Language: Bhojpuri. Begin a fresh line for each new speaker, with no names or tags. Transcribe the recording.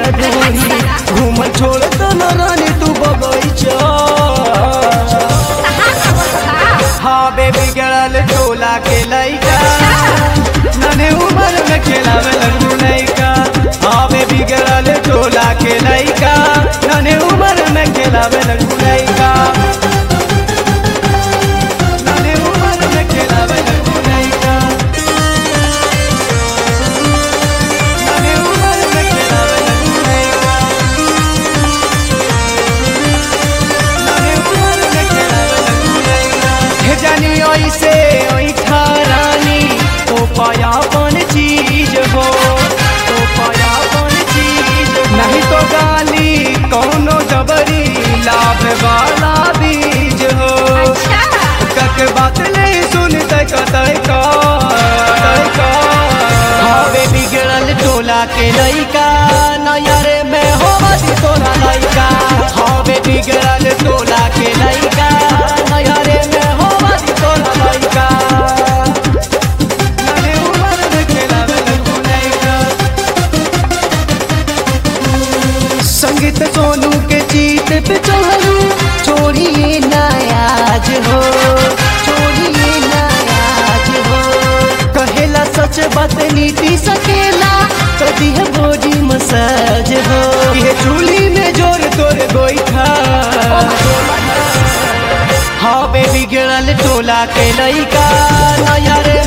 ढोरी घूम छोड़ तो न रानी तू बगैचा हाँ बेबी गड़ल टोला के लइका नने उम्र में खेलावे लगू लइका हाँ बेबी गड़ल टोला के लइका नने उम्र में खेलावे लगू लइका नने उम्र में खेलावे लगू लइका नने उम्र में खेलावे लगू लइका नने उम्र में खेलावे लगू लइका हे जानी ऐसे ऐठा रानी ओ पायापन चीज हो ओ पायापन चीज नहीं तो गाली कौनो जबरी लाभ वाला बीज हो कक बात नहीं सुनते कतई का हवे बिगड़ल टोला के लइका नयरे में होवत तोरा लइका हवे बिगड़ल टोला के लइका नयरे में होवत तोरा लइका नने उमर में खेलावे लगू लइका संगीत सोनू के जीत पे चढ़ू छोड़िए नायाज हो छोड़िए नायाज हो कहेला सच बात नीति सकेला कदी है बॉडी मसाज हो ये चूली में जोर तोर गोईठा हाँ बेबी गिरल टोला के लइका नया रे